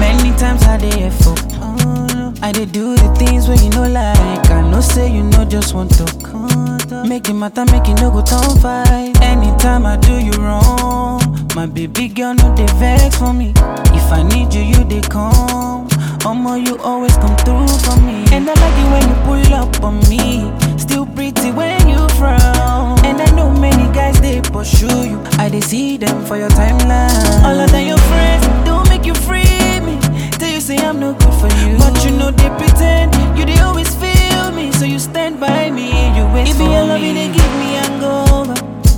Many times I dey for I dey do the things where you know like I know say you know just want to Make it matter, make it no go turn fight Anytime I do you wrong My baby girl no dey vex for me If I need you, you dey come Omo, you always come through for me And I like it when you pull up on me Still pretty when you frown And I know many guys they pursue you I dey see them for your timeline All of them your friends don't make you free me Tell you say I'm no good for you But you know they pretend You they always feel me So you stand by me You wait It for be me your love, it dey give me hangover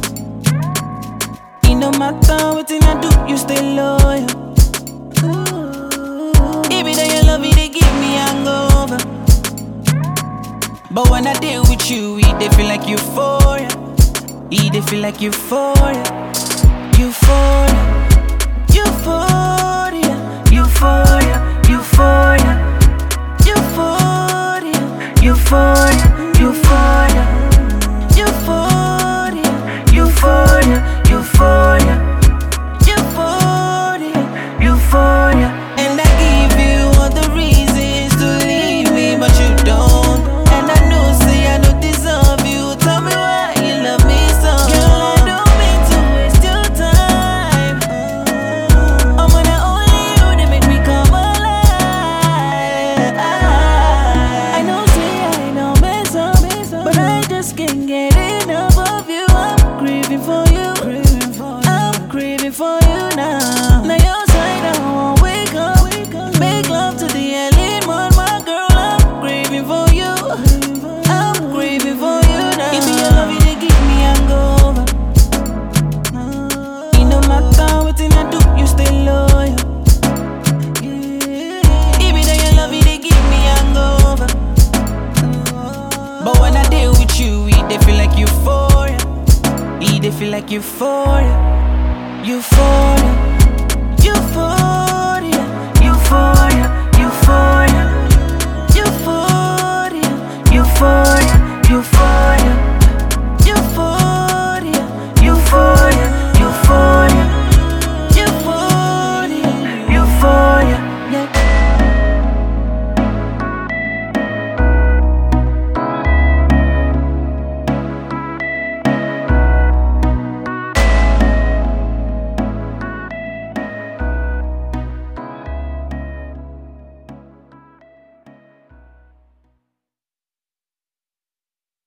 It no matter what I do You stay loyal It be that your love, it dey give me hangover But when I deal with you It dey feel like euphoria It dey feel like euphoria Euphoria Euphoria Euphoria Euphoria Euphoria Euphoria Euphoria Euphoria Euphoria Euphoria Euphoria Euphoria And I give you all the reasons to leave me But you don't And I know say I don't deserve you Tell me why you love me so Girl I don't mean to waste your time I'm gonna only you to make me come alive I know say I know mess up But I just can't get enough of you I'm craving for you I'm craving for you now Now your side I won't wake up Make love to the early morning My girl I'm craving for you I'm craving for you now If your love it dey give me hangover It no matter what I do You stay loyal It be that your love it dey give me hangover But when I deal with you It dey feel like euphoria It dey feel like euphoria Euphoria